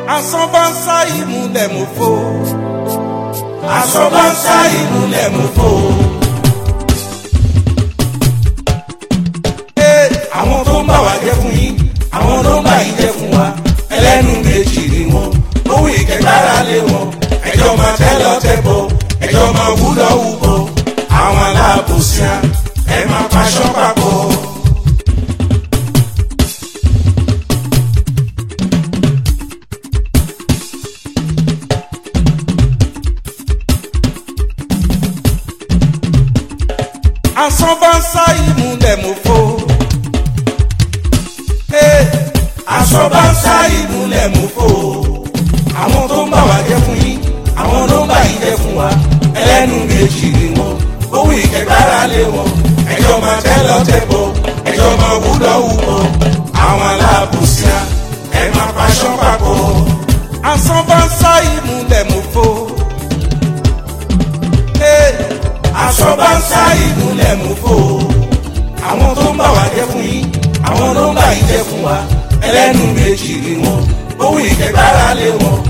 asán bá ń sá ìmúlẹ̀ mú fò asán bá ń sá ìmúlẹ̀ mú fò. Ee, àwọn tó ń bá wa jẹ́ fún yín àwọn ló ń bá yín jẹ́ fún wa ẹlẹ́nu méjì ni wọ́n owó ìkẹgbára lé wọn ẹjọ́ máa tẹ́ lọ tẹ́ bọ̀ ẹjọ́ máa wú lọ wú bọ̀ àwọn aláàbòsíà ẹ máa paṣọ papọ̀. asán bá ń sá ìmúlẹ̀ mú fò. Ee, asán bá ń sá ìmúlẹ̀ mú fò. àwọn tó ń bá wa jẹ́ fún yín àwọn ló ń bá yín jẹ́ fún wa ẹlẹ́nu méjì ni wọ́n owó ìkẹgbára lé wọn ẹjọ́ máa tẹ́ lọ tẹ́ bọ̀ ẹjọ́ máa wú lọ wú bọ̀ àwọn aláàbòsíà ẹ máa paṣọ papọ̀. asán bá ń sá ìmúlẹ̀ mú fò. Ee, aṣọ bá ń sá ìmúlẹ̀ mú fò. àwọn tó ń bá wa jẹ́ fún yín àwọn ló ń bá yín jẹ́ fún wa ẹlẹ́nu méjì ni wọ́n owó ìkẹgbára lé wọn